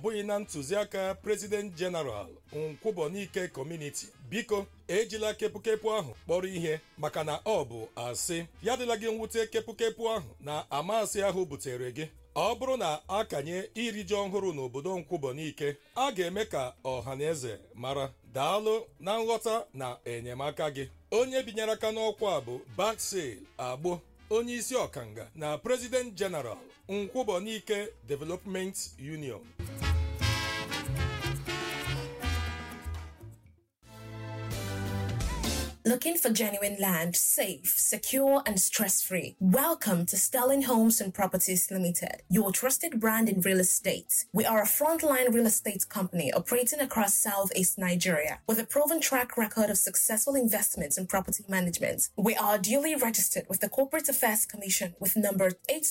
bụghị na ntụziaka President General Nkwụbọnike Community biko ejila kepụkepụ ahụ kpọrọ ihe maka na ọ bụ asị ya dịla gị mwute kepụkepụ ahụ na amasị ahụ butere gị ọ bụrụ na a kanye iri ji ọhụrụ n'obodo Nkwụbọnike a ga-eme ka ọha na eze mara daalụ na nghọta na enyemaka gị onye binyere aka n'ọkwa a bụ Baksel Agbo onye isi ọkanga na President General Nkwụbọnike Development Union Looking for genuine land, safe, secure, and stress free? Welcome to Sterling Homes and Properties Limited, your trusted brand in real estate. We are a frontline real estate company operating across Southeast Nigeria with a proven track record of successful investments in property management. We are duly registered with the Corporate Affairs Commission with number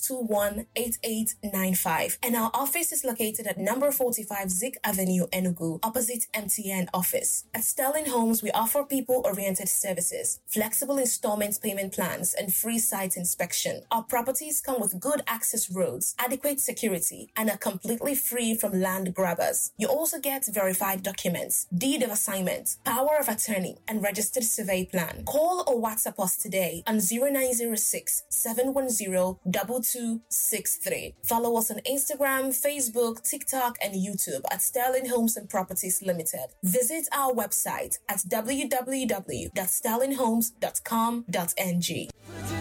821-8895, and our office is located at number 45 Zik Avenue, Enugu, opposite MTN office. At Sterling Homes, we offer people-oriented services, flexible installment payment plans, and free site inspection. Our properties come with good access roads, adequate security, and are completely free from land grabbers. You also get verified documents, deed of assignment, power of attorney, and registered survey plan. Call or WhatsApp us today on 0906 710 2263. Follow us on Instagram, Facebook, TikTok, and YouTube at Sterling Homes and Properties Limited. Visit our website at www.sterlinghomes.com.ng.